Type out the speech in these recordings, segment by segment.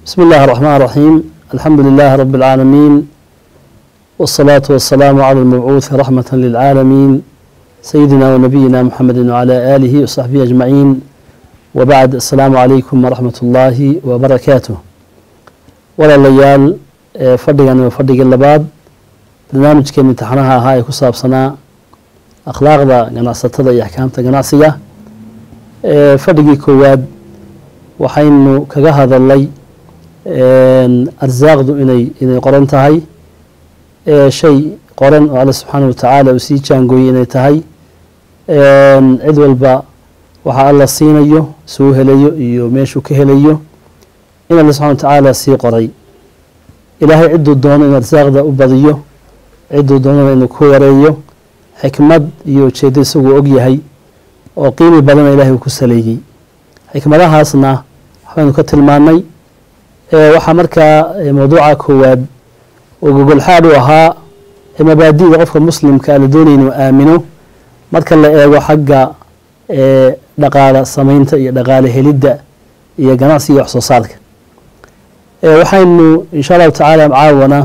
بسم الله الرحمن الرحيم الحمد لله رب العالمين والصلاة والسلام على المبعوث رحمة للعالمين سيدنا ونبينا محمد وعلى آله وصحبه أجمعين وبعد السلام عليكم ورحمة الله وبركاته ولا ليال فردقا وفردق اللباد برنامج كان امتحانها هاي كصاب سنة أخلاق ذا جناصة تضي أحكام تجناصية فردقي كواد وحين كجهد اللي arsaaqdu inay inay qoran tahay shay qoran oo alle subxaana watacaala uu sii jaangooyey inay tahay cid walba waxa alla siinayo suu helayo iyo meeshuu ka helayo in alle subxana watacaala sii qoray ilaahay cidduu doono in arsaaqda u badiyo cidduu doonana inuu ku yareeyo xikmad iyo ujeeddo isaguu og yahay oo qiimi badana ilahay uu ku saleeyey xikmadahaasna waxbaynu ka tilmaanay waxaa markaa mawduuca koowaad oo gogolxaad u ahaa mabaadi'da qofka muslimka la doonaya inuu aamino marka la eego xagga dhaqaala samaynta iyo dhaqaale helidda iyo ganacsiga iyo wax soo saarka waxaynu insha allahu tacaala caawana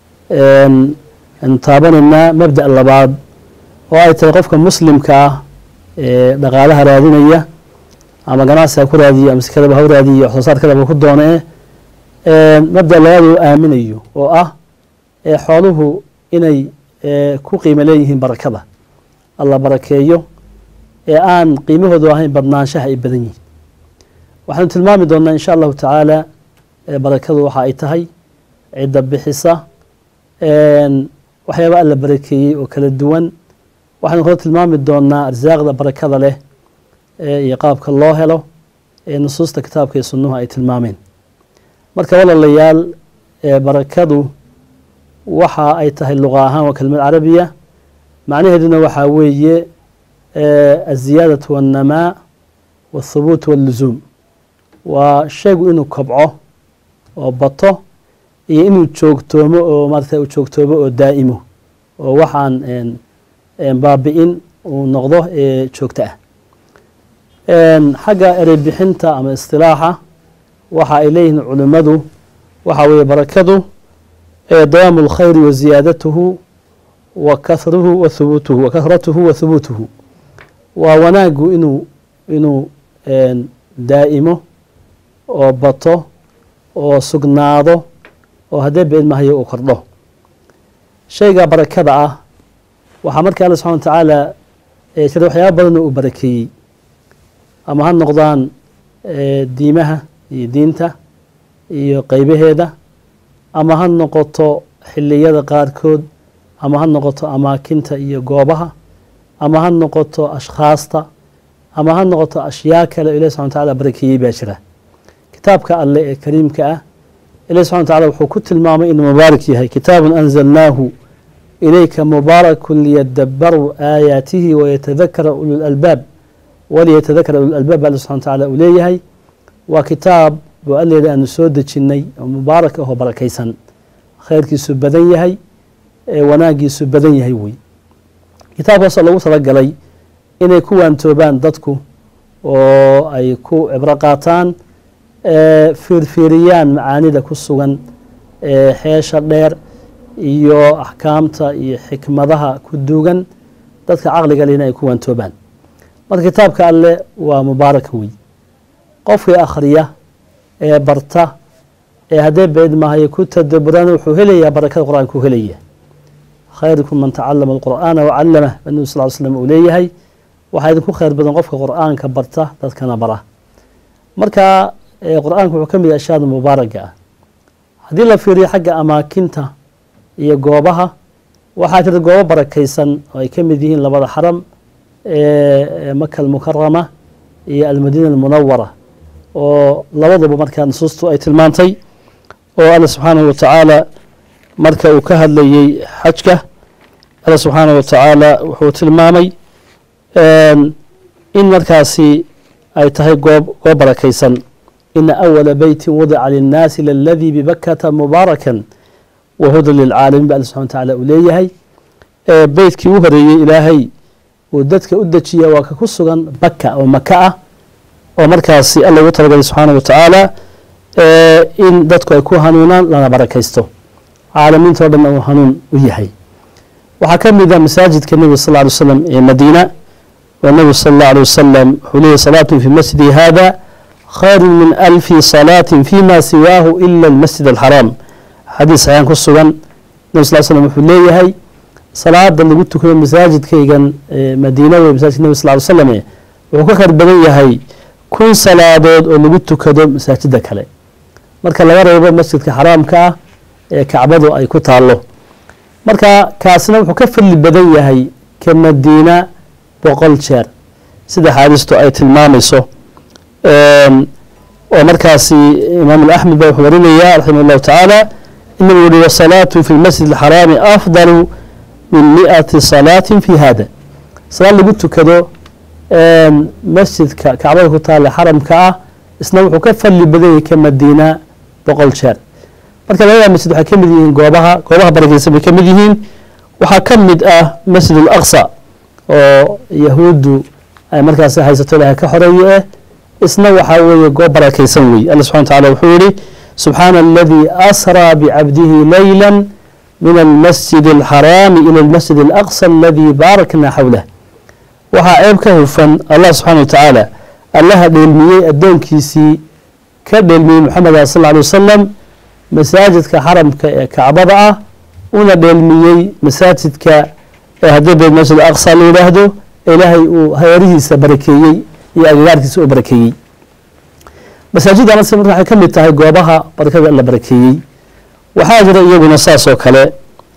taabanaynaa mabda' labaad oo ay tahay qofka muslimka ah ee dhaqaalaha raadinaya ama ganacsiga ku raadiyo ama sikadaba ha u raadiyo wax soo saarkadaba ku doona e mabda labaad uu aaminayo oo ah xooluhu inay ku qiimo leeyihiin barakada alla barakeeyo ee aan qiimahoodu ahayn badnaanshaha ay badan yihiin waxaanu tilmaami doonaa insha allahu tacaala barakadu waxa ay tahay cidda bixisa waxyaaba alla barakeeyey oo kala duwan waxaynu kala tilmaami doonaa arsaaqda barakada leh iyo qaabka loo helo ee nusuusta kitaabka iyo sunnuhu ay tilmaameen marka walaalayaal barakadu waxa ay tahay luqa ahaan waa kelimad carabiya macnaheeduna waxaa weeye aziyaadatu waannamaa waathubuut walluzuum waa shaygu inuu kobco oo bato iyo inuu joogtoomo oo maarata uu joogtoomo oo daa'imo oo waxaan baabi-in uu noqdo ee joogto ah xagga ereybixinta ama istilaaxa waxa ay leeyihiin culimmadu waxa weeye barakadu dawaamu اlkhayri wa ziyaadatuhu wa kahruhu wa hubuutuhu wa kahratuhu wa hubuutuhu waa wanaagu inuu inuu daa'imo oo bato oo sugnaado oo haddee beed mahayo uu kordho shayga barakada ah waxaa marka alla subxana wa tacaala jira waxyaaba badan oo uu barakeeyey ama ha noqdaan diimaha iyo diinta iyo qeybaheeda ama ha noqoto xiliyada qaarkood ama ha noqoto amaakinta iyo goobaha ama ha noqoto ashkhaasta ama ha noqoto ashyaa kale o ilahi subxana wataala barakeeyey baa jira kitaabka alle ee kariimka ah ilahi subxana wataala wuxuu ku tilmaamay inuu mubaarak yahay kitaabun anzalnaahu ilayka mubaarakun liyadabaruu aayaatihi wayatadakara ulu lalbaab waliyatadakara ululalbaab ba alle subxana wataala uu leeyahay waa kitaab boo alleeda aanu soo dejinnay oo mubaarak ahoo barakaysan khayrkiisu badan yahay wanaagiisu badan yahay wey kitaabkaasoo lagu talagalay inay ku waantoobaan dadku oo ay ku cibro qaataan fiirfiiriyaan macaanida ku sugan xeesha dheer iyo axkaamta iyo xikmadaha ku duugan dadka caqliga lehna ay ku waantoobaan marka kitaabka alle waa mubaaraka wey qofkii akhriya ee barta ee haddee beed mahayo ku tadaburana wuxuu helayaa barakada qur-aanka u helaya khayrukum man tacalama alqur'aana wacallamah ba nabi sal l slam uu leeyahay waxaa idinku khayr badan qofka qur'aanka barta dadkana bara marka qur-aanka wuxuu ka mid yahay ashyaada mubaaraga ah haddii la fiiriyo xagga amaakinta iyo goobaha waxaa jira goobo barakaysan oo ay ka mid yihiin labada xaram ee maka almukarama iyo almadiina almunawara oo labaduba markaa nusuustu ay tilmaantay oo alla subxaanahu watacaala marka uu ka hadlayey xajka alla subxaanahu watacaala wuxuu tilmaamay in markaasi ay tahay goob goob barakaysan ina awala beyti wadica linnaasi laladii bibakata mubaarakan wa hudan lilcaalamiin ba alla subxana watacaala uu leeyahay beytkii u horeeyey ilaahay uu dadka u dejiya waa ka ku sugan baka oo maka ah oo markaasi alla ugu talagalay subxaana wa tacaala in dadku ay ku hanuunaan lana barakaysto caalamiinta o dhan uu hanuun u yahay waxaa ka mid a masaajidka nebiga sal ly slam ee madiina oo nebigu sal allah alay wasalam wuxuu leeyahy salaatun fi masjidi hada khayru min alfi salaatin fima siwaahu ila almasjid alxaraam xadiis saxiixan ku sugan nebi sal slam wuxuu leeyahay salaada lagu tukado masaajidkaygan madiina wey masaajidka nebi sal ly slam wuxuu ka khayr badan yahay kun salaadood oo lagu tukado masaajida kale marka laga reebo masjidka xaraamka ah ee kacbadu ay ku taallo marka kaasina wuxuu ka fadli badan yahay ka madiina boqol jeer sida xaadiistu ay tilmaamayso oo markaasi imaam axmed ba wuxuu warinaya raximah llahu tacaala in nabigu yihi wasalaatu fi lmasjid alxaraami afdalu min miati salaatin fi hada salaad lagu tukado masjidka kacbada ku taalla xaramka ah isna wuxuu ka fadli badan yahay ka madiina boqol jeer marka labada masjid waxay ka mid yihiin goobaha goobaha barakeysan bay ka mid yihiin waxaa ka mid ah masjid alaqsa oo yahuuddu ay markaasi haysato ilahay ka xoreeye eh isna waxaa weeye goob barakeysan wey alla subxana wataala wuxuu yihi subxaana aladii asraa bicabdihi layla min almasjid alxaraami ila almasjid alaqsa aladii baarakna xawlah waxaa ceeb ka hufan allah subxana wa tacaala allaha dheelmiyey addoonkiisii ka dheelmiyey moxamed sal lla alay wasalam masaajidka xaramka ee kacbada ah una dheelmiyey masaajidka ee haddii beed masjid aqsa la yidhaahdo ilaahay uu hareerihiisa barakeeyey iyo agagaarkiisa uu barakeeyey masaajidda marka waxay ka mid tahay goobaha barakada la barakeeyey waxaa jira iyaguna saas oo kale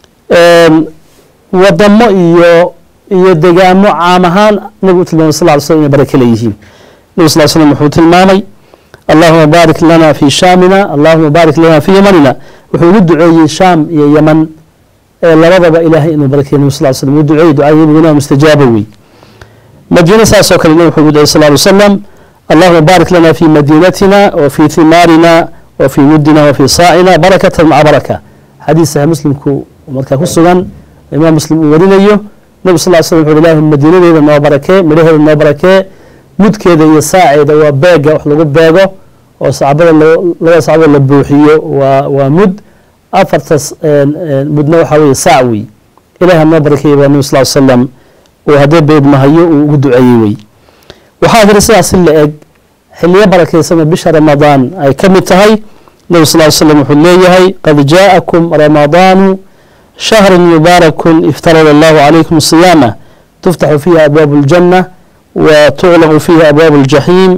wadamo iyo iyo degaamo caam ahaan nabigu u tilmaamay sal ly slm inay barake leeyihiin nabi sal slm wuxuu tilmaamay allahuma baarik lana fi shaamina allahuma baarik lana fi yamanina wuxuu ugu duceeyey shaam iyo yaman ee labadaba ilaahay inuu barakey nabi sal slm uu duceeyey ducadii nabiguna mustajaaba wey madiina saas oo kale nabi wuxuu ugu ducey sal ly slam allahuma baarik lana fi madiinatina wa fi himaarina wa fi muddina wa fi saacina barakatan maca baraka xadiis saxiix muslimku markaa ku sugan imaam muslim uu warinayo nabi sal slam wuxu ilahi madiinadeeda noo barakee midhaheeda noo barakee mudkeeda iyo saaceeda waa beega wax lagu beego oo sacbada labada sacbada la buuxiyo waa waa mud afartas mudna waxaa weye saac wey ilahi noo barakeeye baa nabi sal slam uu haddee beedmahayo uu ugu duceeyey wey waxaa jira sidaas in la eg xiliyo barakeysanoo bisha ramadaan ay ka mid tahay nabi sal slam wuxuu leeyahay qad jaa'akum ramadaanu شhهر مبارك افترض الله عليكم الصيامة تفتح فيها أبواب الجنة وتغلق فيها أبواب الجحيم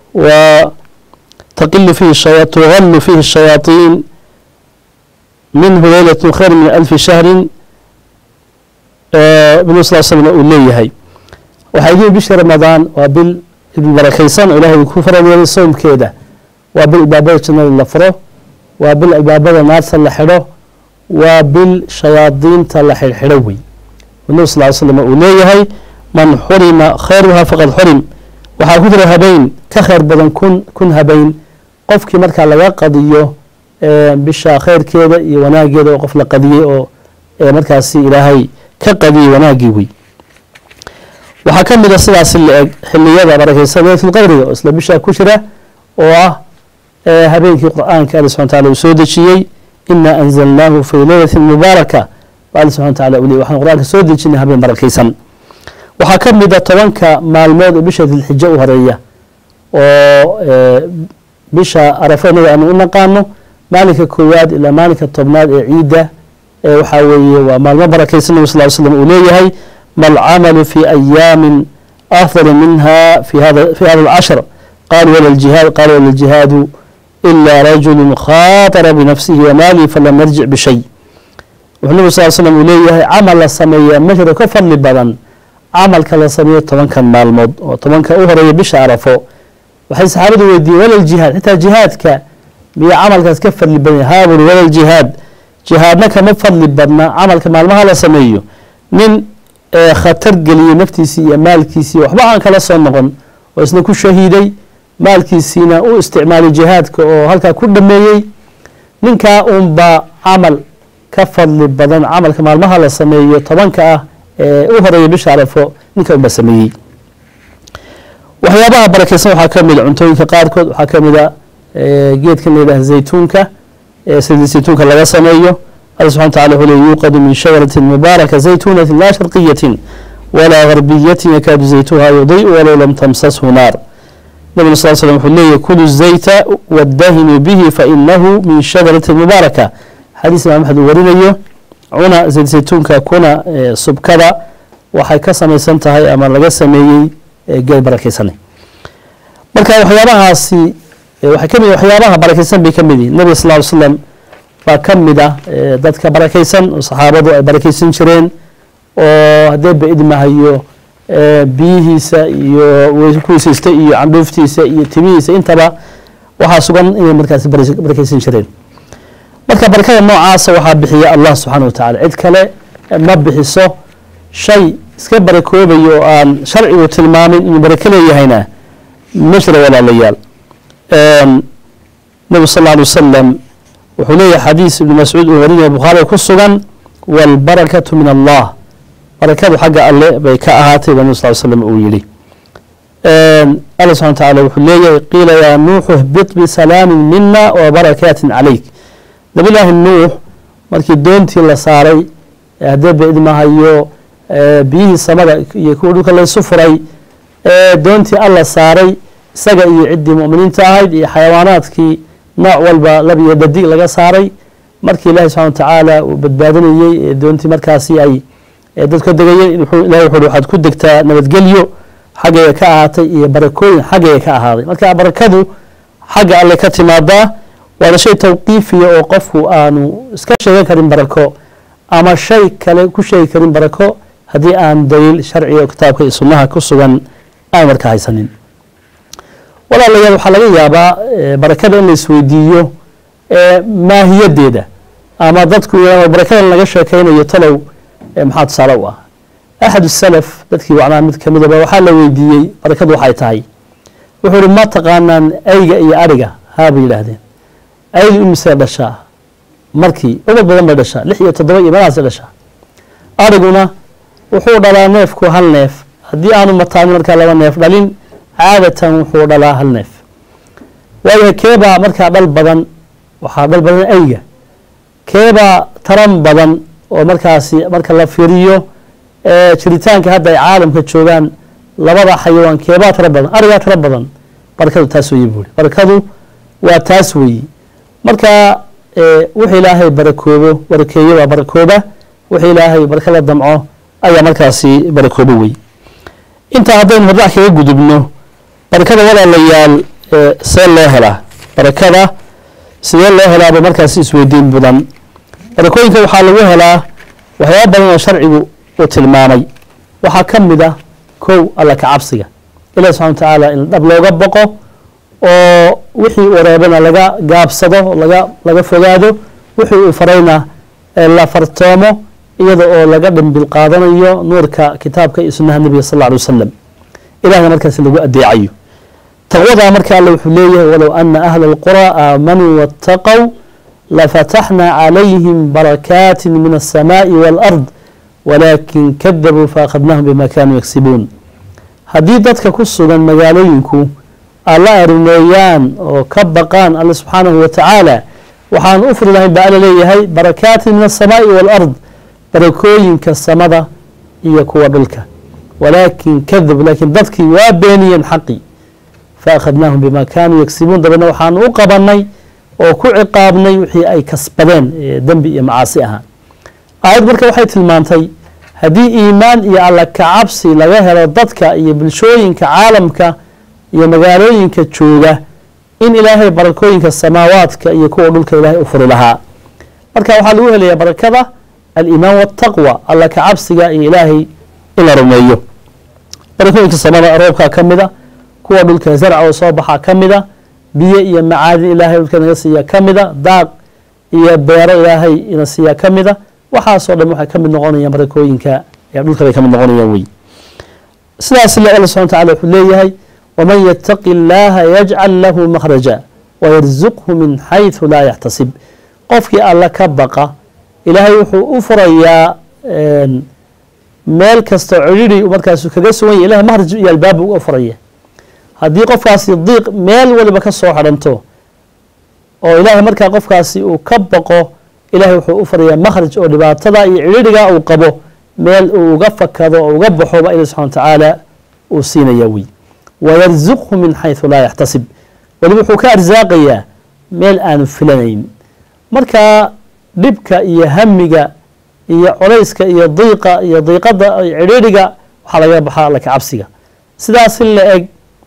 وتقل فيه الشياطين تغل فيه الشياطين منه ليلة خير من ألف شهر بن صلى الله عليه وسلم أوليهي وحيدي بش رمضان وبال البركيسان إله الكفر من الصوم كيدا وبالبابة جنة اللفره وبالبابة نار سلحره waa bil shayaadiinta la xirxidho wey nabi sal ly slam uu leeyahay man xurima khayruha faqad xurim waxaa ku jira habeyn ka khayr badan kun kun habeyn qofkii markaa laga qadiyo bisha khayrkeeda iyo wanaageeda oo qof la qadiyey oo markaasi ilaahay ka qadiyey wanaagii wey waxaa ka mid a sidaasi la eg xiliyada barakeysan leylatulqadriga oo isla bishaa ku jira oo ah habeenkii qur-aanka ali subxana tacala uu soo dejiyey ina anzalnaahu fi leylati mubaaraka alla subxana wataala u ley waxaan qur-aanka soo dejinay habeen barakeysan waxaa ka mid a tobanka maalmood oo bisha dilxijo u horeeya oo bisha arafa inaga aanu u naqaano maalinka koowaad ilaa maalinka tobnaad ee ciidda waxaa weeye waa maalmo barakeysan nabi sal slam uu leeyahay malcamalu fi ayaamin afdal minha fi hada fi hada alcashr qalu wala ljihaad qalu wala ljihaadu إلا رجل خاطر بنفسه وماله فلم يرجع بشيء wuxuu nabig sal slm uu leeyahay camal la sameeya ma jiro ka fadli badan camalka la sameeyo tobankan maalmood oo tobanka u horeeya bisha arafo waxay saxaabadu weydiiyeen walal jihaad xitaa jihaadka miya camalkaas ka fadli badan haaburi walal jihaad jihaadna kama fadli badna camalka maalmaha la sameeyo nin khatar geliyey naftiisii iyo maalkiisii waxba aan kala soo noqon oo isna ku shahiiday maalkiisiina u isticmaalay jihaadka oo halkaa ku dhameeyey ninkaa unbaa camal ka fadli badan camalka maalmaha la sameeyo tobanka ah ee u horeeya bisha arafo ninka unbaa sameeyey waxyaabaha barakeysan waxaa ka mid a cuntooyinka qaarkood waxaa ka mid a geedkan la yidhaha zaytuunka sida zaytuunka laga sameeyo alla subxana wataala wuxuu leey yuuqadu min shajaratin mubaaraka zaytuunatin laa sharqiyatin walaa garbiyatin yakaadu zaytuha yudii'u walow lam tamsashu naar nabig sal slm wuxuu leeyahy kulu zayta wadahinuu bihi fainahu min shajaratin mubaaraka xadiis imaam axmed uu warinayo cuna zayd zaytuunka kuna subkada waxay ka samaysan tahay ama laga sameeyey geed barakaysanay marka waxyaabahaasi waxay kamid waxyaabaha barakaysan bay ka mid yihin nabiga sal ly slam baa ka mid ah dadka barakaysan oo saxaabadu ay barakaysan jireen oo haddee baidmahayo biyihiisa iyo kuwisaysta iyo candhuuftiisa iyo timihiisa intaba waxaa sugan inay markaasi barakaysan jireen marka barakada noocaasa waxaa bixiya allah subxaana wa tacala cid kale ma bixiso shay iska barakoobayo oo aan sharcigu tilmaamin inuu barako leeyahayna ma jira walaalayaal nabigu sal alay wasalam wuxuu leeyahay xadiis ibnu mascuud uu warinaya bukhaariga ku sugan waalbarakatu min allah barakadu xagga alle bay ka ahaatay ba nabi sal slam uu yihi alla subxana wa tacala wuxuu leeyahay qiila yaa nuuxu hbit bisalaamin mina wa barakaatin calayk nabillaahi nuux markii doontii la saaray haddee baidmahayo biyihii samada iyo kuwa dhulka laysu furay doontii alla saaray isaga iyo ciddii mu'miniinta ahayd iyo xayawaanaadkii nooc walba lab iyo dhadig laga saaray markii ilaahi subxana wa tacaala uu badbaadinayey doontii markaasi ay dad ka degayeen ilahi wuxu waxaad ku degtaa nabadgelyo xaggayga ka ahaatay iyo barakooyin xaggayga ka ahaaday marka barakadu xagga alle ka timaadaa waana shay tawqiifiya oo qofku aanu iska sheegan karin barako ama shay kale ku sheegi karin barako haddii aan daliil sharciga oo kitaabka iyo sunnaha ku sugan aan marka haysanin walaalayaal waxaa laga yaabaa barakada in la isweydiiyo maahiyadeeda ama dadku barakadan laga sheekaynayo talow maxaa tusaale u ah axad salaf dadkii wacnaa mid ka midaba waxaa la weydiiyey barakadu waxay tahay wuxuu ihi ma taqaanaan ayga iyo ariga haa bay yidhaahdeen aydu imisee dhashaa markii ubad badan bay dhashaa lix iyo toddoba iyo meelahaasay dhashaa ariguna wuxuu dhalaa neefku hal neef haddii aanu mataanin markaa laba neef dhalin caadatan wuxuu dhalaa hal neef waayo keebaa markaa dhal badan waxaa dhal badan ayga keebaa taran badan oo markaasi marka la fiiriyo jiritaanka hadda ay caalamka joogaan labada xayawaan keebaa tara badan arigaa tara badan barakadu taas weeye buuri barakadu waa taas weeyi marka wixii ilaahay barakoobo barakeeyo waa barakooba wixii ilaahay baraka la damco ayaa markaasi barakoobo wey intaa haddaynu hordac kaga gudubno barakada walaalayaal see loo helaa barakada sidee loo helaaba markaasi isweydiin mudan barakooyinka waxaa lagu helaa waxyaaba badan oo sharcigu uu tilmaamay waxaa ka mid ah kow alla ka cabsiga ilahi subxana wa tacaala in dhab looga boqo oo wixii wareebana laga gaabsado laga laga fogaado wixii uu farayna la fartoomo iyada oo laga dhambil qaadanayo nuurka kitaabka iyo sunnaha nebiga sal alla alay wasalam ilahna markaasi lagu adeecayo taqwadaa marka alle wuxuu leeyahay walow ana ahla alqura aamanuu waataqow lafataxna calayhim barakaati min alsamaai waalard walaakin kadabuu faakhadnaahum bima kaanuu yagsibuun haddii dadka ku sugan magaalooyinku alla arimeeyaan oo ka baqaan alle subxaanahu wa tacaala waxaan u furi lahayn baa alla leeyahay barakaatin min alsamaai waalard barakooyinka samada iyo kuwa dhulka walaakin kadab laakiin dadkii waa beeniyeen xaqii faakhadnaahum bima kaanuu yagsibuun dabeedna waxaan u qabanay oo ku ciqaabnay wixii ay kasbadeen dembi iyo macaasi ahaa aayad marka waxay tilmaantay haddii iimaan iyo alla kacabsi laga helo dadka iyo bulshooyinka caalamka iyo magaalooyinka jooga in ilaahay barakooyinka samaawaadka iyo kuwa dhulka ilaahay u furi lahaa marka waxaa lagu helayaa barakada aliimaan waataqwa alla kacabsiga iyo ilaahay in la rumeeyo barakooyinka samada roobkaa ka mida kuwa dhulka zarca oo soo baxaa ka mida biyo iyo macaadin ilaahay dhulka naga siiyaa ka mida daaq iyo beero ilaahay ina siiyaa ka mida waxaasoo dhan waxay ka mid noqonayaan barakooyinka dhulka bay ka mid noqonayaan wey sidaas le alla subxana wataala wuxuu leeyahay waman yataqi اllaha yajcal lahu makhraja wayarzuqhu min xayثu laa yaxtasib qofkii alla ka baqa ilaahay wuxuu u furayaa meel kastoo cidhiri markaasu kaga sugan yahy ilahay mahraj iyo albaab u furaya haddii qofkaasi diiq meel waliba ka soo xidhanto oo ilaahay markaa qofkaasi uu ka baqo ilahay wuxuu u farayaa makhraj oo dhibaatada iyo cidhidhiga uu qabo meel uu uga fakado oo uga baxo ba ilahi subxana wa tacaala uu siinaya wey wayarzuqhu min xayثu laa yaxtasib weliba wuxuu ka arsaaqayaa meel aanu filanayn marka dhibka iyo hamiga iyo colayska iyo diiqa iyo diiqada iyo cidhiidhiga waxaa laga baxaa alla ka cabsiga sidaas in la eg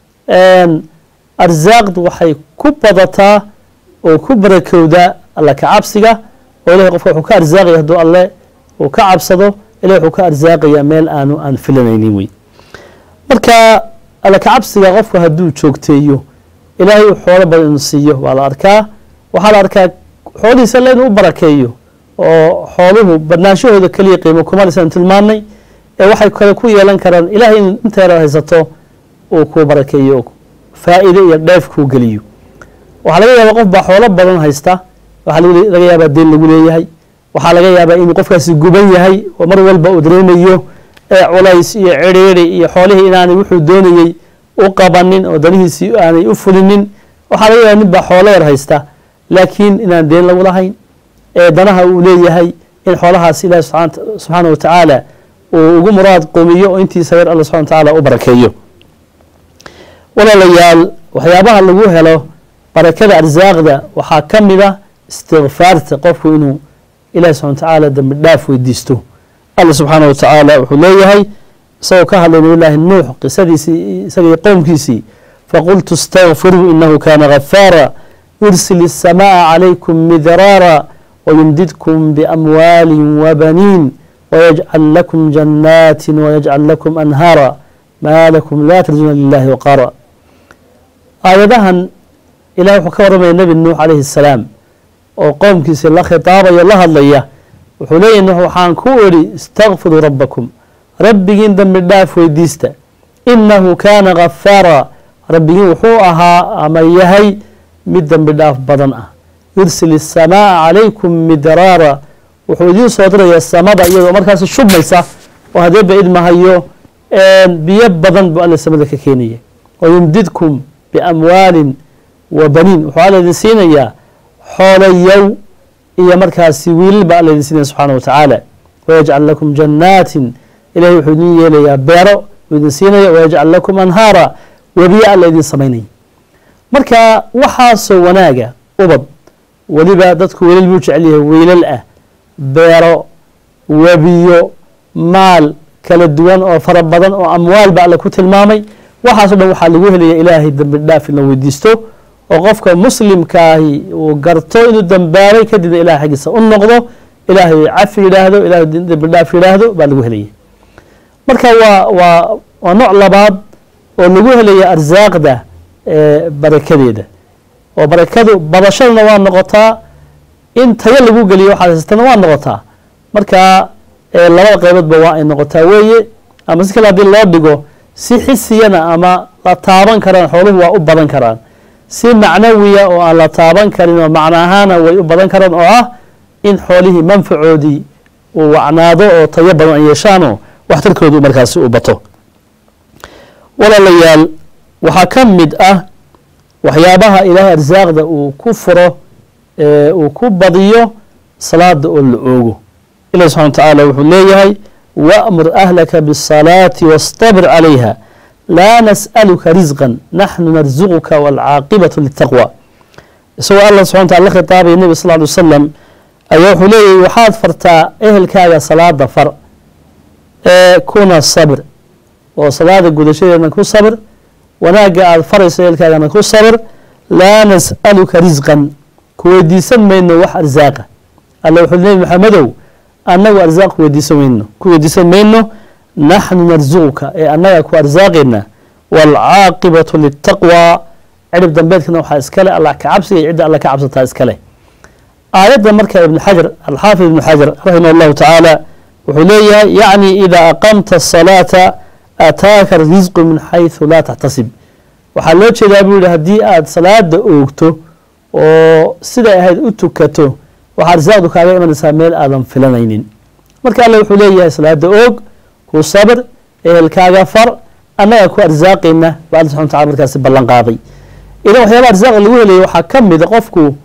arsaaqdu waxay ku badataa oo ku barakowdaa alla ka cabsiga oo ilahay qofka wuxuu ka arsaaqaya hadduu alle uu ka cabsado ilahay wuxuu ka arsaaqayaa meel aanu aan filanaynin wey marka alla ka cabsiga qofku hadduu joogteeyo ilaahay uu xoolo badan inuu siiyo waa la arkaa waxaa la arkaa xoolihiisa alle inuu u barakeeyo oo xooluhu badnaanshahooda keliya qiimo kumalisaan tilmaanay ee waxay kale ku yeelan karaan ilahay in inta yaraad haysato uu kuu barakeeyo faa'iide iyo dheef kuu geliyo waxaa laga yaabaa qof baa xoolo badan haysta waxaa laga yaabaa deen lagu leeyahay waxaa laga yaabaa inuu qofkaasi guban yahay oo mar walba uu dareemayo ee culays iyo cidhiiri iyo xoolihii inaanay wuxuu doonayey u qabanin oo danihiisii aanay u fulinin waxaa laga yaabaa nin baa xoolo yar haysta laakiin inaan deen lagu lahayn ee danaha uu leeyahay in xoolahaas ilahi subxaana wa tacaala uu ugu muraad qumiyo oo intiisa yar alla subxana wa tacaala u barakeeyo walaalayaal waxyaabaha lagu helo barakada arsaaqda waxaa ka mid a istikfaarta qofku inuu ilahi subxana wa tacaala dambi dhaaf weydiisto alla subxaana wa tacaala wuxuu leeyahay isagoo ka hadlay nabiyllaahi nuux qisadiisii isagii qowmkiisii faqultu istakfiruu inahu kana gafaara yursil الsamaءa calaykum midraara wayumdidkum biamwaali wabaniin wayajcal lakum jannaati wayajcal lakum anhaara maa lakum laa tarjuna lilahi waqaara aayadahan ilahay wuxuu ka warramaya nebi nuux calayhi الsalaam oo qowmkiisii la khitaabayo la hadlaya wuxuu leeyahy nuux waxaan ku idhi istakfiruu rabbakum rabbigiin dembi dhaaf weydiista inahu kaana gafaara rabbigiin wuxuu ahaa ama yahay mid dembi dhaaf badan ah yursil الsamaaa calaykum midraara wuxuu idiin soo diraya samada iyadoo markaasi shubmaysa oo hadeeba idmahayo biyo badan buu alla samada ka keenaya wayumdidkum biamwaalin wa baniin wuxuu alla idin siinayaa xoolayow iyo markaasi wiilal baa alla idin siinaya subxaana wa tacaala wayajcal lakum jannaatin ilahay wuxuu idin yeelayaa beero uu idin siinaya wayajcal lakum anhaara webiye alla idin samaynaya marka waxaasoo wanaaga ubad weliba dadku wiilal buu jecel yahay wiilal ah beero webiyo maal kala duwan oo fara badan oo amwaal ba alle ku tilmaamay waxaaso dhan waxaa lagu helaya ilaahay dembi dhaaf in la weydiisto oo qofka muslimkaahi uu garto inuu dembaabay kadibna ilahay xaggiisa u noqdo ilaahay cafi yidhaahdo ilahay dembi dhaaf yidhaahdo baa lagu helaya marka waa waa waa nooc labaad oo lagu helaya arsaaqda barakadeeda oo barakadu badashadana waa noqotaa in tayo lagu geliyo waxaad haystana waa noqotaa marka labada qeyboodba waa ay noqotaa weeye ama si kale haddii loo dhigo si xisiyana ama la taaban karaan xooluhu waa u badan karaan si macnawiya oo aan la taaban karin oo macno ahaana way u badan karaan oo ah in xoolihii manfacoodii uu wacnaado oo tayo badan ay yeeshaanoo waxtarkoodu markaasi uu bato walaalayaal waxaa ka mid ah waxyaabaha ilaahay arsaaqda uu ku furo uu ku badiyo salaada oo la oogo ilahi subxana wa tacaala wuxuu leeyahay waamur ahlaka biالsalaati wastabir calayha laa nas'aluka risqan naxnu narzuquka waalcaaqibatu litaqwa isagoo allah subxana wataala la khitaabaya nebi sal ly wasalam ayaa wuxuu leeyahay waxaad fartaa ehelkaaga salaada far ee kuna sabir oo salaada gudashadeedna ku sabir wanaagga aada farayso ehelkaagana ku sabir laa nas'aluka risqan ku weydiisan mayno wax arsaaqa alla wuxuu nebi maxamedow annagu arsaaq weydiisan mayno ku weydiisan mayno naxnu narzuquka ee annaga ku arsaaqayna waalcaaqibatu litaqwa cirib dambeedkana waxaa iskale allah ka cabsiga iyo cidda alla ka cabsataa iskale aayadda marka ibnu xajar alxaafid ibnu xajar raximah allahu tacaala wuxuu leeyahay yacni idaa aqamta asalaata ataaka risqu min xayثu laa taxtasib waxaa loo jeedaa buu yihi haddii aad salaada oogto oo siday ahayd u tukato waxaa arsaaqdu kaaga imanaysaa meel aadan filanaynin marka alle wuxuu leeyahay salaada oog ku sabir ehelkaaga far annaga ku arsaaqayna ba alla subxana wa tacala markaasi ballan qaaday idan waxyaaba arsaaqa lagu helaya waxaa ka mida qofku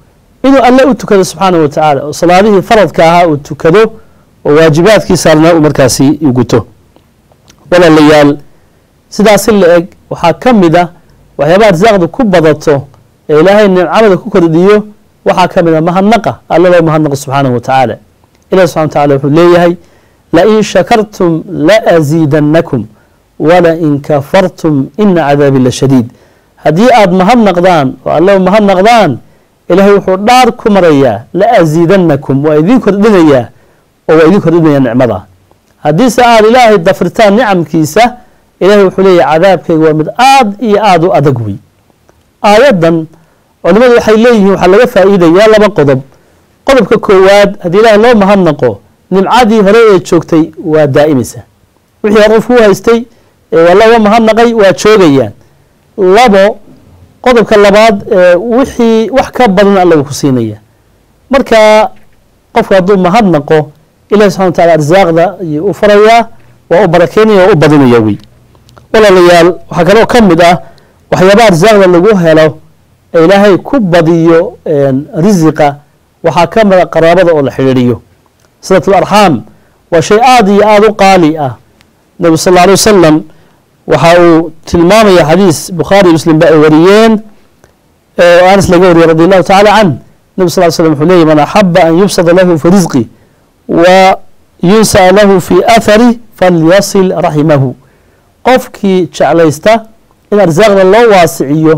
inuu alle u tukado subxaanahu wa tacaala oo salaadihii faradka ahaa uu tukado oo waajibaadkii saarnaa uu markaasi guto walaalayaal sidaasi la eg waxaa ka mid a waxyaabaha arsaaqda ku badato ee ilaahay nimcamada ku kordhiyo waxaa ka mid a mahadnaqa alla loo mahadnaqo subxaanahu wa tacaala ilahi subxana wa tacala wuxuu leeyahay lain shakartum laasiidannakum walain kafartum ina cadaabi la shadiid haddii aada mahadnaqdaan oo alle mahadnaqdaan ilaahay wuxuu dhaar ku marayaa la asiidannakum waa idin kordhinayaa oo waa idin kordhinaya nicmada haddiise aada ilaahay dafritaan nicamkiisa ilahay wuxuu leeyahy cadaabkayga waa mid aada iyo aada u adag wey aayaddan culimadu waxay leeyihiin waxaa laga faa'iidayaa laba qodob qodobka koowaad haddii ilaahay loo mahadnaqo nimcadii hore ee joogtay waa daa'imaysa wixii hore qofku u haystay ee waa looga mahadnaqay waa joogayaan labo qodobka labaad wixii wax ka badan alla uu ku siinaya marka qofku hadduu mahadnaqo ilahi subxana wa tacala arsaaqda ayuu u farayaa waa u barakeynaya waa u badinaya wey walaalayaal waxaa kaloo ka mid ah waxyaabaha arsaaqda lagu helo ee ilaahay ku badiyo risiqa waxaa ka mida qaraabada oo la xidhiidhiyo silatul arxaam waa shay aada iyo aada u qaali ah nebigu sal alla alay wasalam waxa uu tilmaamaya xadiis bukhaari muslim ba ay wariyeen oo anas laga wariyey radi allahu tacala can nebi sal ly slam wuxuu leeyay man axaba an yubsada lahu fi risqi wa yunsa'a lahu fi athari falyasil raximahu qofkii jeclaysta in arsaaqda loo waasiciyo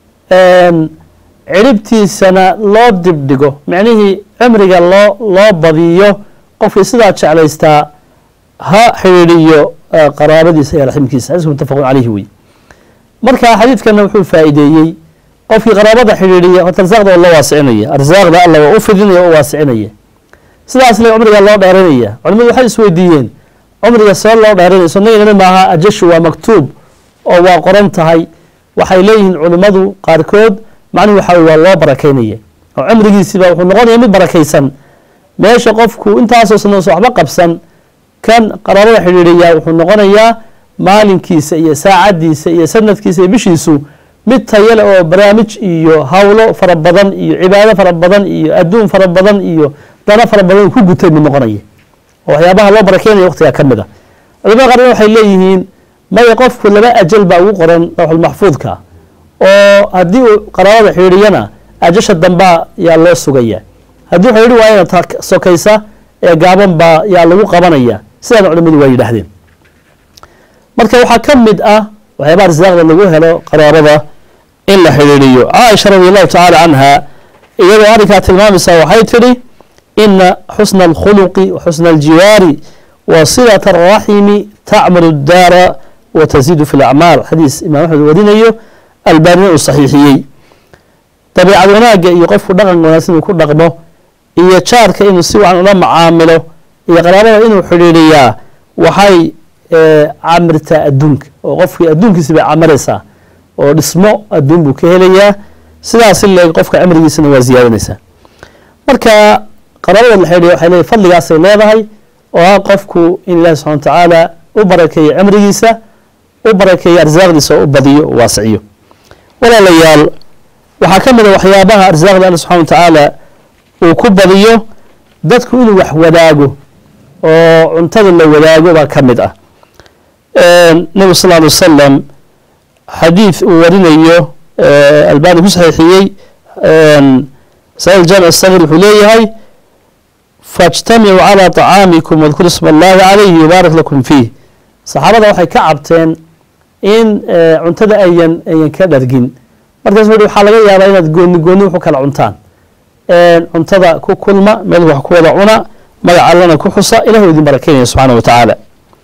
ciribtiisana loo dibdhigo micnihii cimriga loo loo badiyo qofkii sidaa jeclaystaa ha xidhiidhiyo qaraabadiisa iyo raximkiisa xadiisku mutafaqun caleyhi wey marka xadiidkana wuxuu faa'iideeyey qofkii qaraabada xidhiidhiya horta arsaaqda oo loo waasicinaya arsaaqda alla waa u fidinaya o waasicinaya sidaas le cumriga loo dheeranaya culimadu waxay isweydiiyeen cumriga see loo dheeranaya sunnadina maaha ajashu waa maktuub oo waa qoran tahay waxay leeyihiin culimmadu qaarkood macnuhu waxa waa loo barakeynaya oo cumrigiisiiba wuxuu noqonaya mid barakaysan meesha qofku intaasoo sanoosa waxba qabsan kan qaraabada xidhiidhiya wuxuu noqonayaa maalinkiisa iyo saacaddiisa iyo sanadkiisa iyo bishiisu mid tayale oo barnaamij iyo hawlo fara badan iyo cibaado fara badan iyo adduun fara badan iyo dano fara badan ku gutay mid noqonaya oo waxyaabaha loo barakeynaya waqtigaa ka mid a culimada qaarna waxay leeyihiin maya qofku laba ajal baa ugu qoran lawxulmaxfuudka oo haddii uu qaraabada xidhiidhiyana ajasha dambaa yaa loo sugaya haddii xidhiidhi waayana ta sokaysa ee gaaban baa yaa lagu qabanaya sidaana culimadu waa yidhaahdeen marka waxaa ka mid ah waxyaabaha arsaaqda lagu helo qaraabada in la xidhiidhiyo caaisha radi allahu tacaala canha iyadoo arrinkaa tilmaamaysa waxay tidhi ina xusna alkhuluqi wa xusna aljiwaari wa silat araximi tacmuru اdaara wa taziidu fi lacmaal xadiis imaam axmed warinayo albaanina uu saxiixiyey dabiicad wanaagga iyo qofku dhaqan wanaagsan uu ku dhaqmo iyo jaarka inuu si wacan ula macaamilo iyo qaraabada inuu xidhiidhiyaa waxay camirtaa adduunka oo qofkii adduunkiisi bay camiraysaa oo dhismo adduun buu ka helayaa sidaas leeg qofka cimrigiisana waa ziyaadanaysaa marka qaraabada la xidhiidhiya waxay leedahay fadligaasay leedahay oo ah qofku in ilahi subxana wa tacaala u barakeeyo cimrigiisa u barakeeyo arsaaqdiisa oo u badiyo o waasiciyo walaalayaal waxaa ka mid a waxyaabaha arsaaqda alla subxana wa tacaala uu ku badiyo dadku inuu wax wadaago oo cuntada la wadaago baa ka mid ah nebigu sal alay wasalam xadiid uu warinayo albani ku saxiixiyey sail jaamic sagir wuxuu leeyahay faاjtamicuu calى طacaamikum wadkuru isma اllahi calayhi yubaarak lakum fiih saxaabada waxay ka cabteen in cuntada ayan ayan ka dhargin markaas wuxu waxaa laga yaabaa inaad gooni gooni wuxu kala cuntaan cuntada ku kulma meel wax ku wada cuna magac allana ku xusa ilah idin barakeynaya subxaana wa tacaala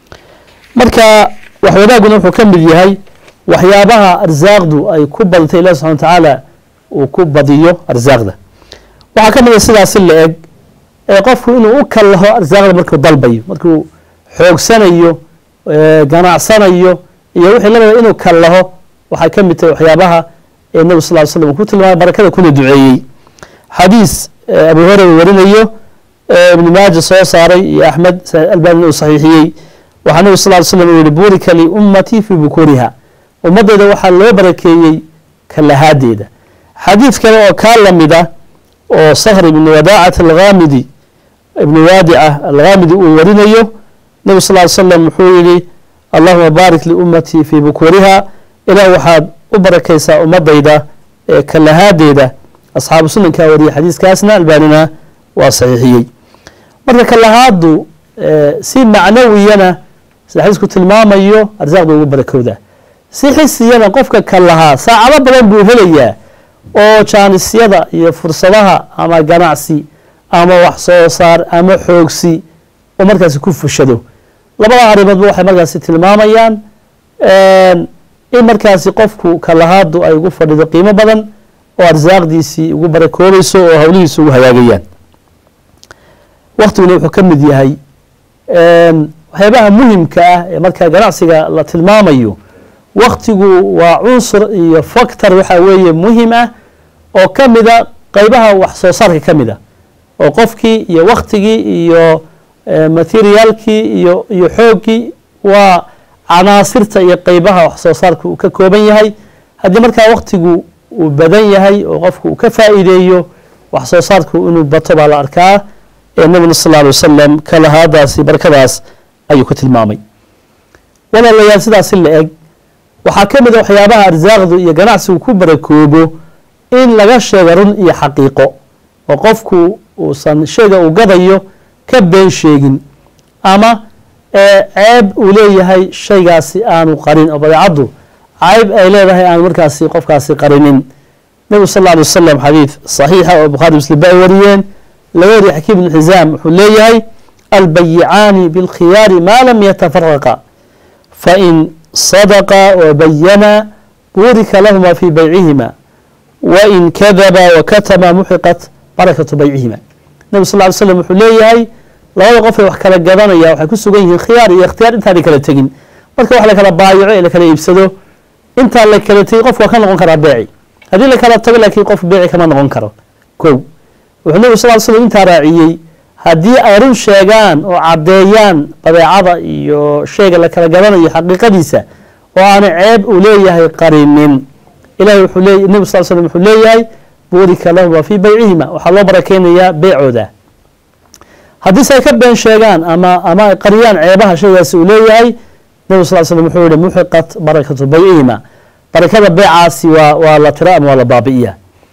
marka wax wadaaguna wuxuu ka mid yahay waxyaabaha arsaaqdu ay ku badatay ilahi subxana wa tacaala uu ku badiyo arsaaqda waxaa ka mid a sidaasi la eg ee qofku inuu u kallaho arsaaqda markuu dalbayo markuu xoogsanayo ganacsanayo iyo wixii lamida inuu kallaho waxay ka mid tahay waxyaabaha ee nebi sal ly slam uu ku tilmaamay barakada kuna duceeyey xadiis abu hurera warinayo ibnu maaja soo saaray iyo axmed albanina uu saxiixiyey waxaa nebi sal ly slam uu yihi burika liummatii fii bukuriha ummaddeeda waxaa loo barakeeyey kalahaadeeda xadiid kale oo kaa lamid a oo sakhr ibn wadaacat alghamidi ibn waadica alghamidi uu warinayo nebi sal ly slam wuxuu yihi allahuma baarik liummatii fii bukuriha ilaah waxaad u barakaysaa ummadayda ee kalahaadeeda asxaabu sunankaa wariyay xadiiskaasna albaanina waa saxiixiyey marka kalahaadu si macnawiyana sida xadiisku tilmaamayo arsaaqda ugu barakowda si xisiyana qofka kalahaa saacado badan buu helayaa oo jaanisyada iyo fursadaha ama ganacsi ama wax soo saar ama xoogsi oo markaasi ku fushado labada arrimoodba waxay markaasi tilmaamayaan in markaasi qofku kalahaadu ay ugu fadhido qiimo badan oo arsaaqdiisii ugu barakoobayso oo hawlihiisa ugu hagaagayaan waktiguna wuxuu ka mid yahay waxyaabaha muhimka ah ee marka ganacsiga la tilmaamayo waktigu waa cunsur iyo factor waxa weeye muhim ah oo ka mida qeybaha wax soo saarka ka mid a oo qofkii iyo waktigii iyo materiaalkii iyo iyo xooggii waa canaasirta iyo qeybaha wax soo saarka uu ka kooban yahay haddii markaa waktigu uu badan yahay oo qofku uu ka faa'iideeyo wax soo saarku inuu bato baa la arkaa ee nabigna sal lla alay wasalam kalahaadaasi barakadaas ayuu ku tilmaamay walaalayaal sidaasi la eg waxaa ka mid a waxyaabaha arsaaqdu iyo ganacsigu ku barakoobo in laga sheego run iyo xaqiiqo oo qofku uusan shayga uu gadayo ka been sheegin ama ceeb uu leeyahay shaygaasi aanu qarin oo badeecaddu cayb ay leedahay aanu markaasi qofkaasi qarinin nebigu sal alla alay wasalam xadiid saxiixa oo bukhaari muslim ba ay wariyeen laga wariye xakiim ibnu xisaam wuxuu leeyahay albayicaani bilkhiyaari maa lam yatafaraqa fain sadaqa wabayana burika lahuma fi baycihima wain kadaba wakatama muxiqat barakatu baycihima nebi sal ly slam wuxuu leeyahay labada qof ee wax kala gadanaya waxay ku sugan yihiin khiyaar iyo ikhtiyaar intaanay kala tegin marka wax la kala baayaco ee la kala iibsado intaa la kala tegin qofku waa ka noqon karaa beeci haddii la kala tago laakiin qof beeci kama noqon karo ko wuxuu nebi sal ly slam intaa raaciyey haddii ay run sheegaan oo caddeeyaan badeecada iyo shayga la kala gadanayo xaqiiqadiisa oo aana ceeb uu leeyahay qarinin ilahay wuxuu leey nebi sal slam wuxuu leeyahay burika lahuma fii baycihima waxaa loo barakeynayaa beecooda haddiise ay ka been sheegaan ama ama ay qariyaan ceebaha shaygaasi uu leeyahay nebi sal slam wuxuu yihi muxiqat barakatu baycihima barakada beecaasi waa waa la tira ama waa la baabi'iya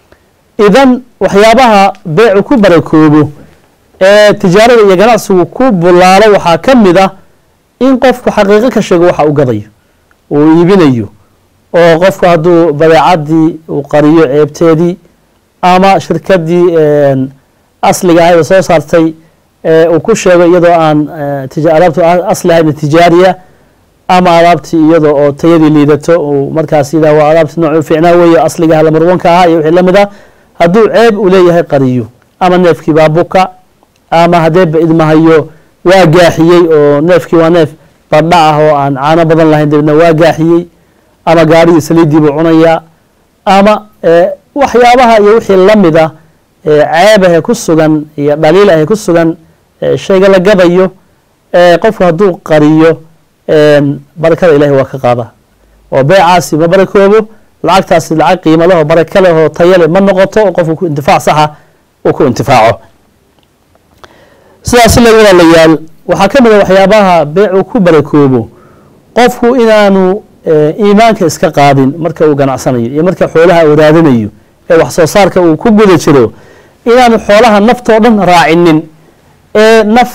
idan waxyaabaha beecu ku barakoobo ee tijaarada iyo ganacsigu ku bulaalo waxaa ka mid ah in qofku xaqiiqo ka sheego waxa uu gadayo uu iibinayo oo qofku hadduu badeecadii uu qariyo ceebteedii ama shirkadii asliga ahayd oo soo saartay uu ku sheego iyadoo aan alaabtu asli ahayna tijaariya ama alaabtii iyadoo oo tayadii liidato uu markaas yidhah waa alaabtii nooc u fiicnaa weeye asligaha lamarwanka ahaa iyo wixii lamid ah hadduu ceeb uu leeyahay qariyo ama neefkii baa buka ama haddeeba idmahayo waa gaaxiyey oo neefkii waa neef badha ah oo aan caano badan lahayn dabeedna waa gaaxiyey ama gaarigii saliiddii buu cunayaa ama waxyaabaha iyo wixii lamid ah ceebahee ku sugan iyo dhaliil ahee ku sugan shayga la gadayo qofku hadduu qariyo barakada ilahi waa ka qaada oo beecaasi ma barakoobo lacagtaasi lacag qiimo leh oo baraka leh oo tayo leh ma noqoto oo qofku ku intifaac saxa uu ku intifaaco sidaas lag walaalayaal waxaa ka mid a waxyaabaha beecu ku barakoobo qofku inaanu iimaanka iska qaadin marka uu ganacsanayo iyo marka xoolaha uu raadinayo ee wax soo saarka uu ku guda jiro inaanu xoolaha naftoo dhan raacinin ee naf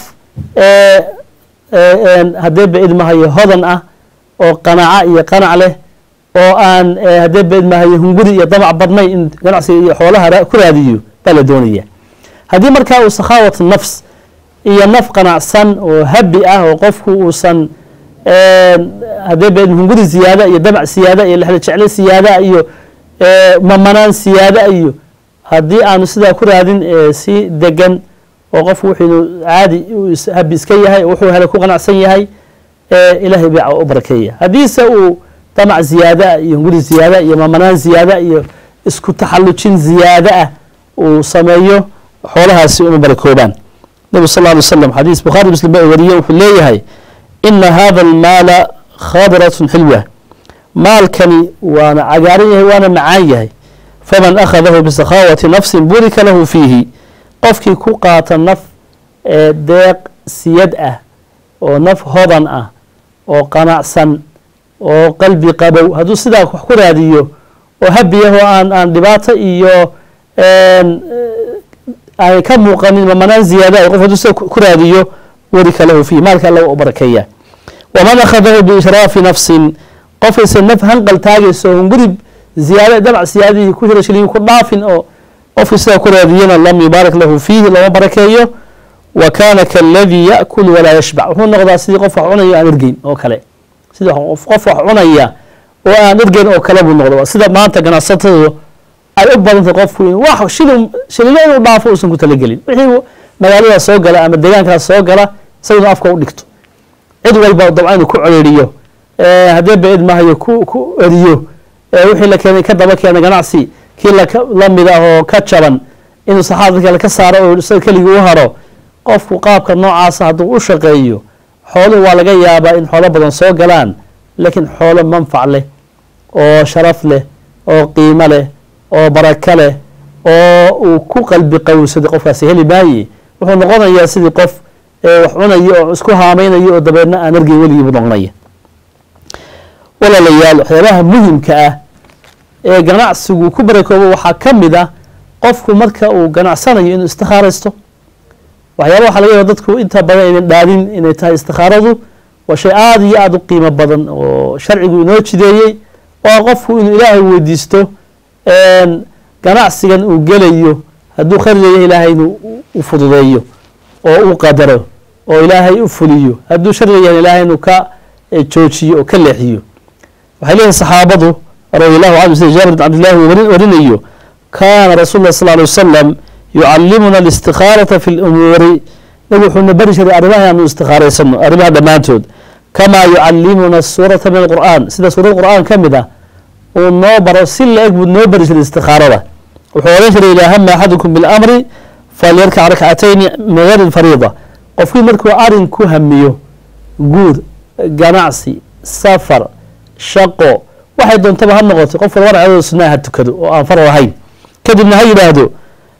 haddee ba idmahayo hodan ah oo qanaaco iyo qanac leh oo aan haddee ba idmahayo hunguri iyo damac badnayn in ganacsiga iyo xoolaha ku raadiyo baa la doonaya haddii markaa uu sakhaawat nafs iyo naf qanacsan oo habi ah oo qofku uusan haddee ba hunguri ziyaada iyo damac siyaada iyo lexda jecle siyaada iyo mamanaan siyaada iyo haddii aanu sidaa ku raadin si degan oo qofku wuxuu caadi habi iska yahay wuxuu helay ku qanacsan yahay ilahay beeca u barakeeya haddiise uu damac ziyaada iyo hunguri ziyaada iyo mamanaan ziyaada iyo isku taxallujin ziyaada ah uu sameeyo xoolahaasi uma barakoobaan nabig sal lla alay slam xadiis bukhaari muslim ba ay wariyeen wuxuu leeyahay ina hada almaala khadratun xilwa maalkani waana cagaaran yahay waana macaan yahay faman akhadahu bisakhaawati nafsin burika lahu fiihi qofkii ku qaata naf ee deeq siyad ah oo naf hodan ah oo qanacsan oo qalbi qabow hadduu sidaa wax ku raadiyo oo habiyahoo aan aan dhibaato iyo ay ka muuqanin mamanaan ziyaada qof hadduu sida ku raadiyo warika lahu fiihi maalka alla u barakeeya waman akhadahu biishraafi nafsin qofkaysa naf hanqal taagayso hungurib ziyaada dabac siyaadihii ku hira shiliyi ku dhaafin oo qofkii sidaa ku raadiyana lam yubaarak lahu fiihi lama barakeeyo wa kaana kaaladii yaakul walaa yashbac wuxuu noqdaa sidii qof wax cunayo aan ergeyn oo kale sidii qof wax cunaya oo aan ergeyn oo kale buu noqda sida maanta ganacsatadu ay u badantay qofku in wax shilin shilino inuu dhaafo uusan ku talagelin wixii magaalada soo gala ama deegaankaas soo gala isaguna afka u dhigto cid walba dabca inuu ku codheeriyo haddee ba-id mahayo ku ku eriyo wixii la keenay ka daba keena ganacsi kii la mid ah oo ka jaban inuu saxaabada kale ka saaro oo isaga keligii u haro qofku qaabka noocaasa hadduu u shaqeeyo xooluhu waa laga yaabaa in xoolo badan soo galaan laakiin xoolo manfac leh oo sharaf leh oo qiimo leh oo barako leh oo uu ku qalbi qawsaday qofkaasi heli maaye wuxuu noqonayaa sidii qof wax cunayo oo isku haamaynayo oo dabeedna aan argay weligiibu noqonaya walaalayaal waxyaabaha muhimka ah ee ganacsigu ku barakoobo waxaa ka mid ah qofku marka uu ganacsanayo inuu istikhaaraysto waxyaaba waxa laga yaaba dadku inta badan aynan dhaadin inay tahay istikhaaradu waa shay aada iyo aada u qiimo badan oo sharcigu inoo jideeyey oo qofku inuu ilaahay weydiisto ganacsigan uu gelayo hadduu khayr leeyahay ilaahay inuu u fududeeyo oo u qadaro oo ilaahay u fuliyo hadduu shar leeyahay ilaahay inuu ka joojiyo oo ka leexiyo waxay leeyihin saxaabadu radi allahu canhu sida jaabir bin cabdillahi uu warinayo kaana rasul lah sal ly wasalam yucalimuna alistikhaalata fi lumuuri nabi wuxuuna bari jiray arrimaha aanu istikhaaraysano arrimaha dhammaantood kamaa yucalimuna suurata min alqur'an sida suurad qur'aan ka mid ah uu noo baro si la-eg buu noo bari jiray istikhaarada wuxuu oran jiray idaa hama axadukum bilamri falyarkac rakcatayni min gayri fariida qofkii markuu arin ku hamiyo guur ganacsi safar shaqo waxay doontaba ha noqoto qof walba ragcadood sunaa ha tukado oo aan farar ahayn kadibna ha yidhaahdo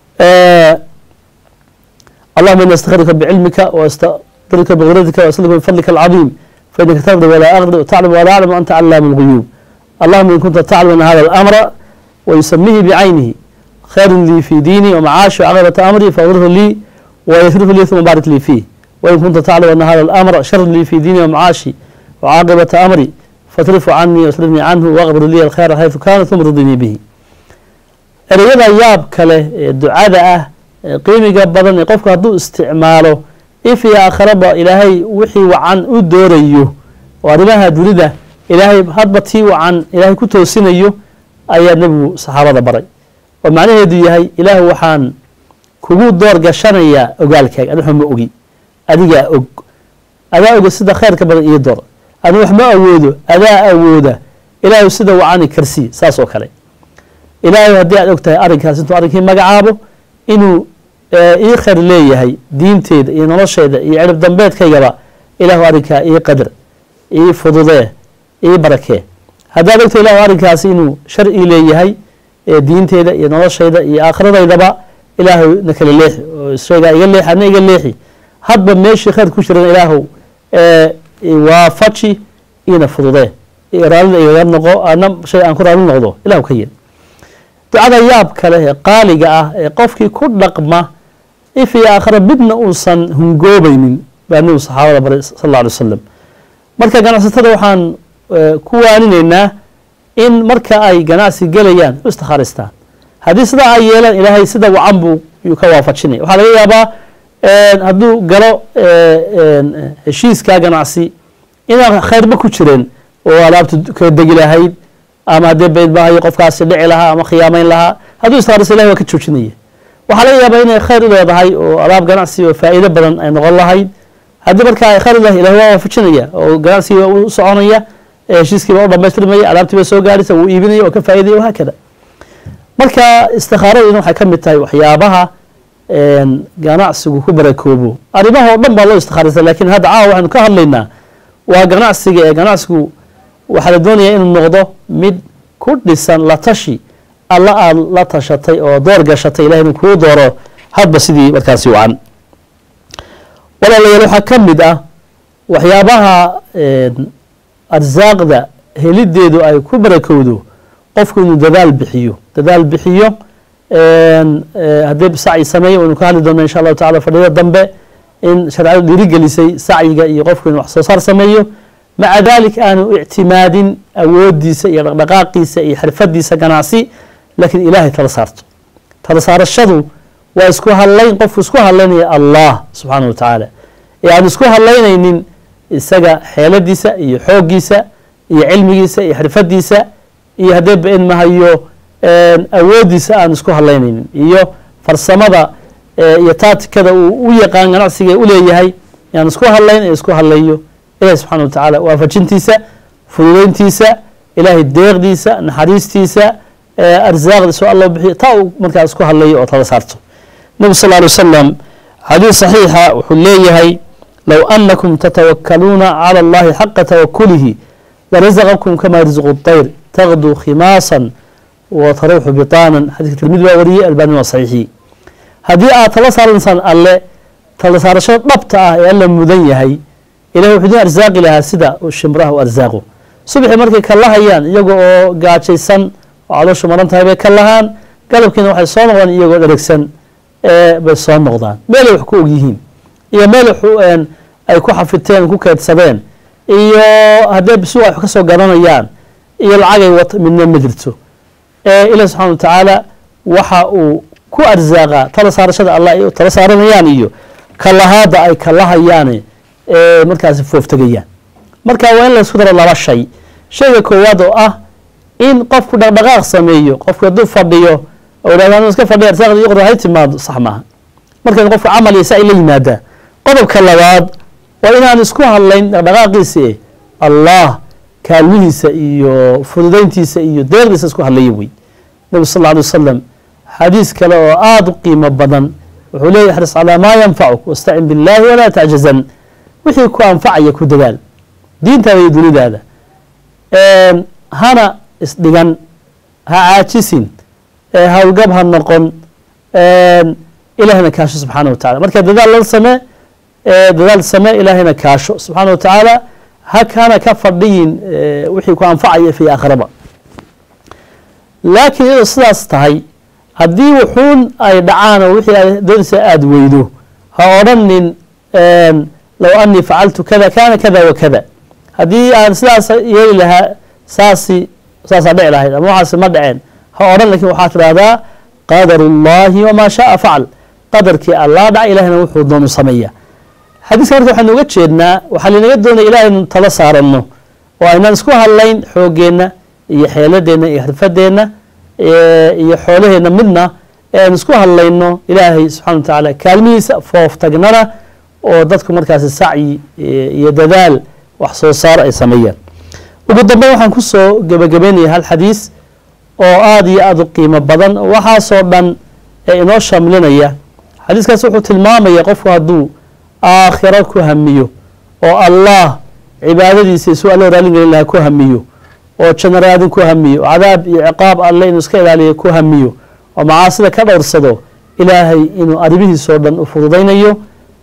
allahuma ina astakhiruka bicilmika waastaqdiruka biqudratika waasluka bifadlika alcadiim fainaka taqdi walaa aqdi wataclam walaa aclam anta calaamu lguyuub allahuma in kunta taclam ana hada alamra wayusamihi bicaynihi khayru lii fi diini wamacaashi wcaqibata amri faaqdirhu lii wayasrifu lii uma baarik lii fiih wain kunta taclam ana hada alamra sharu lii fi diini wamacaashi wcaaqibata amri fatrifu canii wasrifnii canhu waqbir lii alkhayra xaysu kaana uma ridinii bihi ereyada yaab kale ee ducada ah ee qiimiga badan ee qofku hadduu isticmaalo if iyo aakharaba ilaahay wixii wacan u doorayo oo arrimaha dunida ilaahay hadba tii wacan ilaahay ku toosinayo ayaa nebigu saxaabada baray oo macnaheedu yahay ilaahu waxaan kugu door gashanayaa ogaalkaaga ani waxba ma ogi adigaa og adaa oga sida khayrka badan iyo door ani wax ma awoodo adaa awooda ilaahu sida wacani karsii saas oo kale ilaahay haddii aad og tahay arrinkaas intuu arrinkii magacaabo inuu ii khayr leeyahay diinteeda iyo nolosheeda iyo cirib dambeedkaygaba ilaahu arrinkaa ii qadar ii fududee ii barakee haddaad ogtahay ilahu arrinkaasi inuu shar ii leeyahay diinteeda iyo noloshayda iyo aakhiradaydaba ilaahu na kala leexi oo shaygaa iga leexi adna iga leexi hadba meeshii khayr ku jiran ilaahu waafaji iina fududee raallida igaga noqo ana shay aan ku raalli noqdo ilahu ka yel ducada yaab kale ee qaaliga ah ee qofkii ku dhaqma if iyo aakhira midna uusan hungoobaynin baa nebigu saxaabada baray sal alla alay wasalam marka ganacsatada waxaan ku waaninaynaa in marka ay ganacsi gelayaan u istikhaaraystaan haddii sidaa ay yeelaan ilaahay sida wacan buu yuu ka waafajinaya waxaa laga yaabaa hadduu galo heshiiskaa ganacsi inaan khayrba ku jireen oo alaabtu kala degi lahayd ama haddee bayd maahayo qofkaasi dhici lahaa ama khiyaamayn lahaa hadduu istikhaaraysa ilahi waa ka joojinaya waxaa laga yaabaa inay khayr u leedahay oo alaab ganacsi oo faa'iido badan ay noqon lahayd haddii marka ay khayr u leedahay ilahi waa waafajinaya oo ganacsigii baa u soconaya heshiiskii baa u dhamaystirmaya alaabtii baa soo gaaraysa wuu iibinaya oo ka faa'iidaya wahaakada marka istikhaaradiina waxay ka mid tahay waxyaabaha ganacsigu ku barakoobo arrimaha oo dhan baa loo istikhaaraysa lakin hadda caawa waxaynu ka hadlaynaa waa ganacsiga ee ganacsigu waxaa la doonayaa inuu noqdo mid ku dhisan la tashi alla aada la tashatay oo door gashatay ilahay inuu kuu dooro hadba sidii markaasi wacan walaalayaal waxaa ka mid ah waxyaabaha arsaaqda helideedu ay ku barakowdo qofku inuu dadaal bixiyo dadaal bixiyo haddii sacyi sameeyo waynu ka hadli doona insha allahu tacala fadhiyada dambe in shareecadu dhiirigelisay sacyiga iyo qofku inuu wax soo saar sameeyo maca dalik aanu ictimaadin awoodiisa iyo dhaqdhaqaaqiisa iyo xirfadiisa ganacsi laakiin ilaahay tala saarto tala saarashadu waa isku hadlayn qofku isku hadlaynaya allah subxaana wa tacaala ee aan isku hadlaynaynin isaga xeeladiisa iyo xooggiisa iyo cilmigiisa iyo xirfadiisa iyo haddee ba-in mahayo awoodiisa aan isku hadlaynaynin iyo farsamada iyo taatikada uu u yaqaan ganacsiga u leeyahay yaan isku hadlayn ee isku hadlayo ilahi subxana wa tacaala waafajintiisa fududeyntiisa ilaahay deeqdiisa naxariistiisa arsaaqdiisa oo alla bixiyo taa uu markaa isku hadlayo oo tala saarto nebi sal alay wasalam xadiis saxiixa wuxuu leeyahay low anakum tatawakaluuna cala allahi xaqa tawakulihi larazaqakum kama yarzuqu طayr taqdu khimaasan wa taruuxu bitaanan xadiiska tirmidi baa wariyey albani waa saxiixi haddii aad tala saaranaysaan alle tala saarashada dhabta ah ee alla mudan yahay ilahi wuxuu idin arsaaqi lahaa sida shimraha u arsaaqo subaxii markay ka lahayaan iyaga oo gaajaysan oo calooshu maran tahay bay ka lahaan galabkiina waxay soo noqdaan iyagoo dheregsan bay soo noqdaan meelay wax ku ogyihiin iyo meel ay ku xafiteen ku keydsadeen iyo haddee bisuuq ay wax ka soo garanayaan iyo lacagay wat midna ma jirto ilahi subxana wa tacaala waxa uu ku arsaaqaa tala saarashada allah ay tala saaranayaan iyo kalahaada ay kalahayaan markaasi fooftegayaan marka waa in laysku daro laba shay shayga koowaad oo ah in qofku dhaqdhaqaaq sameeyo qofku hadduu fadhiyo oo idhahda iska fadhiya arsaaqda iyo qor hay timaado sax maaha marka qofku camal iyo saa la yimaadaa qodobka labaad waa inaan isku hadlayn dhaqdhaqaaqiisa e allah kaalmihiisa iyo fududeyntiisa iyo deeqdiisa isku hadlaya wey nabi sal alla alay wasalam xadiis kale oo aada u qiimo badan wuxuu leeyahy axris calaa maa yanfacuk wastacin biاllahi walaa tacjazan wixii ku anfacaya ku dadaal diintaada iyo dunidaada hana isdhigan ha caajisin hawlgab ha noqon ilahayna kaasho subxaana wa tacala marka dadaal la samee dadaal samee ilaahayna kaasho subxaana wa tacaala hana ka fadhiyin wixii ku anfacaya fi aakhiraba laakiin iyadoo sidaas tahay haddii wuxuun ay dhacaan oo wixii ay doonaysa aada weydo ha odhanin low anii facaltu kada kana kada wa kada haddii aan sidaas yeeli lahaa saasi saasaa dhici lahayd ama waxaasi ma dhaceen ha odhan lakin waxaa tidhahdaa qadar اllahi wamaa shaaa facal qadarkii allah dhaca ilahina wuxuu doonu sameeya xadiiska marka waxaynu uga jeednaa waxaa linaga doonaya ilahay inu tala saaranno oo aynaan isku hadlayn xoogeenna iyo xeeladeenna iyo xirfadeenna iyo xoolaheenna midna ee aan isku hadlayno ilaahay subxana wa tacaala kaalmihiisa fooftagnana oo dadku markaasi sacyi iyo dadaal wax soo saar ay sameeyaan ugu dambeyn waxaan kusoo gebagabeynaya hal xadiis oo aada iyo aada u qiimo badan waxaasoo dhan ee inoo shamlinaya xadiiskaas wuxuu tilmaamaya qofku hadduu aakhiro ku hamiyo oo allah cibaadadiisa isuu alla raalin gelin lahaa ku hamiyo oo janno raadin ku hamiyo oo cadaab iyo ciqaab alle inuu iska ilaaliyo ku hamiyo oo macaasida ka dhowrsado ilaahay inuu arrimihiisoo dhan u fududaynayo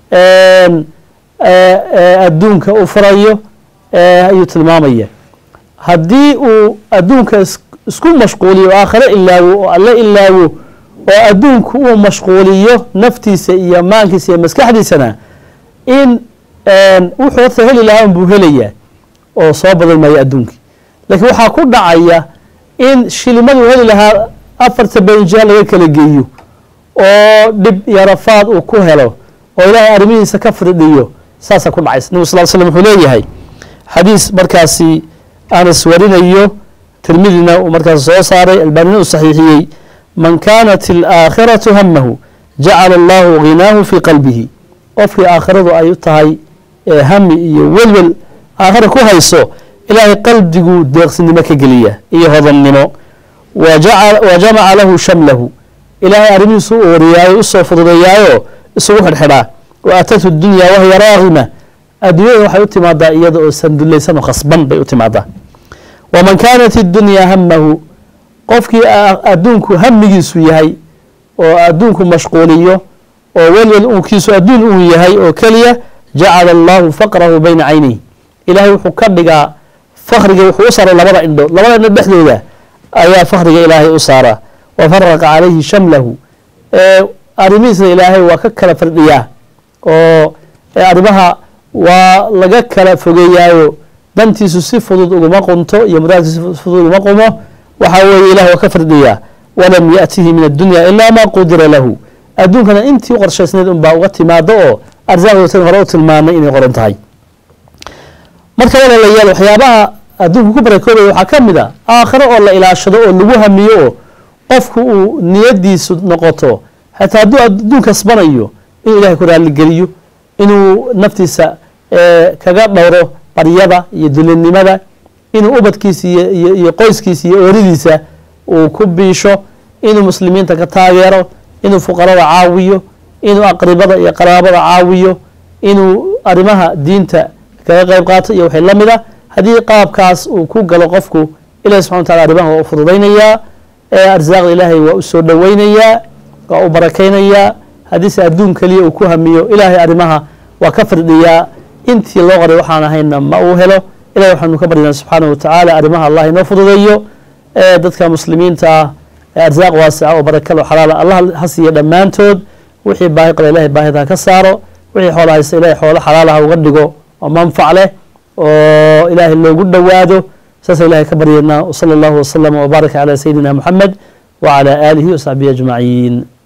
adduunka u furayo ayuu tilmaamaya haddii uu adduunka isku mashquuliyo oo aakhiro ilaawo oo alle ilaawo oo adduunku uu mashquuliyo naftiisa iyo maankiisa iyo maskaxdiisana in wuxuu horta heli lahaa unbuu helayaa oo soo badan maayo adduunkii laakiin waxaa ku dhacaya in shilimaduu heli lahaa afarta benjiha laga kala geeyo oo dhib iyo rafaad uu ku helo oo ilaahay arrimihiisa ka firdhiyo saasaa ku dhacaysa nabig sal l slm wuxuu leeyahay xadiis markaasi anas warinayo tirmidina uu markaas soo saaray albaanina uu saxiixiyey man kaanat alaakhiratu hamahu jacala allahu ghinaahu fii qalbihi qofkii aakhiradu ay u tahay hami iyo welwel aakhira ku hayso ilaahay qalbiguu deeqsinimo ka geliya iyo hodannimo wa jamaca lahu shamlahu ilaahay arrimihiisu u wariyaayo usoo fududeeyaayo isugu xidhxidhaa wa aatatu dunya wahya raagima adduunyada waxay u timaadaa iyada oo sandullaysan oo khasban bay u timaadaa waman kaanat idunyaa hamahu qofkii adduunku hamigiisu yahay oo adduunku mashquuliyo oo welwel uunkiisu adduun uu yahay oo keliya jacala allahu faqrahu bayna caynihi ilaahay wuxuu ka dhigaa fakriga wuxuu u saaray labada indho labada indho dhexdooda ayaa fakriga ilaahay u saaraa wa faraqa calayhi shamlahu arrimihiisna ilaahay waa ka kala fardhiyaa oo arrimaha waa laga kala fogeeyaayo dantiisu si fudud uguma qunto iyo muraadkiisu si fudud uguma qumo waxaa weeye ilahay waa ka fardhiyaa walam yaأtihi min addunya ilaa ma qudira lahu adduunkana intii u qorshaysnayd unbaa uga timaado oo arsaaqdoota hore u tilmaanay inay qoran tahay marka walaalayaal waxyaabaha adduunka ku barakoobaya waxaa ka mid a aakhiro oo la ilaashado oo lagu hamiyo oo qofku uu niyadiisu noqoto xataa hadduu adduun kasbanayo inuu ilahay ku raaligeliyo inuu naftiisa kaga dhowro baryada iyo dulinimada inuu ubadkiisa iyo iyo qoyskiisa iyo ooridiisa uu ku biisho inuu muslimiinta ka taageero inuu fuqarada caawiyo inuu aqribada iyo qaraabada caawiyo inuu arrimaha diinta kaga qeyb qaato iyo waxay la mid a haddii qaabkaas uu ku galo qofku ilahi subxana wa tacala arrimaha waa u fududaynayaa arsaaqda ilaahay waa u soo dhoweynayaa waa u barakaynayaa haddiise adduun keliya uu ku hamiyo ilaahay arrimaha waa ka firdhiyaa intii loo qoray waxaan ahayna ma uu helo ilahi waxaanu ka baryanaa subxaanahu watacaala arrimaha allah inoo fududeeyo dadka muslimiinta ah arsaaq waasica oo barakalo xalaala allah ha siiya dhammaantood wixii baahi qaba ilahay baahida ha ka saaro wixii xoola haysta ilahay xoolo xalaalaha uga dhigo oo manfac leh oo ilaahay loogu dhowaado saasa ilahay ka baryanaa wsala allahu waslama wbaaraka calaa sayidina moxamed wacalaa aalihi wasaxbihi ajmaciin